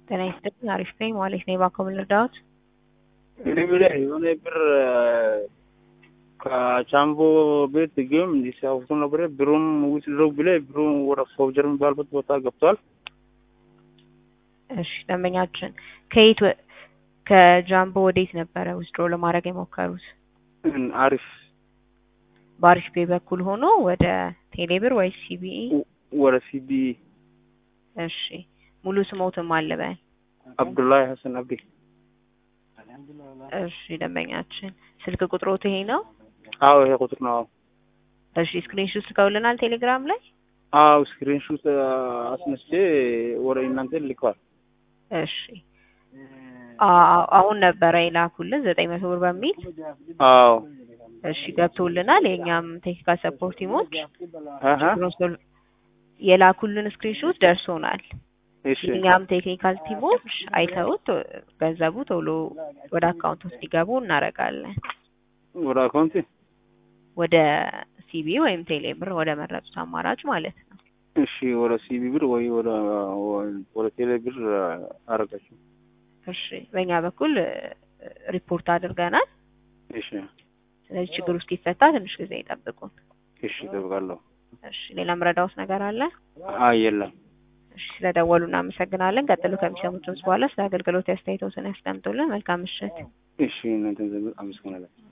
ጤና ይስጥልኝ። አሪፍ ነኝ ማለት ነው። እባክዎ ምን ልርዳዎት? እኔ ብለህ የሆነ ብር ከቻምቦ ቤት ጌም እንዲሲያወጡ ነበረ። ብሩም ዊዝድሮው ብለህ ብሩ ወደ ፎውጀር የሚባልበት ቦታ ገብቷል። እሺ ደንበኛችን ከየት ወ- ከጃምቦ ወዴት ነበረ ዊዝድሮ ለማድረግ የሞከሩት? እን- አሪፍ በአሪፍ ፔ በኩል ሆኖ ወደ ቴሌብር ወይስ ሲቢኢ? ወደ ሲቢ እሺ ሙሉ ስሞትም አለበል። አብዱላሂ ሀሰን አብዲ እሺ ደንበኛችን ስልክ ቁጥሮት ይሄ ነው? አዎ ይሄ ቁጥር ነው። እሺ ስክሪንሾት ልከውልናል ቴሌግራም ላይ? አዎ ስክሪንሹት አስነስቼ ወደ እናንተ ልከዋል። እሺ አ- አሁን ነበረ የላኩልን ዘጠኝ መቶ ብር በሚል አዎ እሺ ገብቶልናል። የእኛም ቴክኒካል ሰፖርት ቲሞች አሀ የላኩልን ስክሪንሾት ደርሶናል። እሺ የእኛም ቴክኒካል ቲሞች አይተውት ገንዘቡ ቶሎ ወደ አካውንት ውስጥ እንዲገቡ እናደርጋለን። ወደ አካውንቲ ወደ ሲቢ ወይም ቴሌብር ወደ መረጡት አማራጭ ማለት ነው። እሺ ወደ ሲቢ ብር ወይ ወደ ወደ ቴሌ ብር አረጋችሁ። እሺ በእኛ በኩል እ፣ ሪፖርት አድርገናል። እሺ ስለዚህ ችግር ውስጥ ይፈታ ትንሽ ጊዜ ይጠብቁን። እሺ እጠብቃለሁ። እሺ ሌላ ምረዳውስ ነገር አለ? አይ የለም። እሺ ስለደወሉ እናመሰግናለን። ቀጥሎ ከሚሰሙት ድምጽ በኋላ ስለ አገልግሎት አስተያየቶትን ያስቀምጡልን። መልካም ምሽት። እሺ እናንተን ዘንድ አመሰግናለሁ።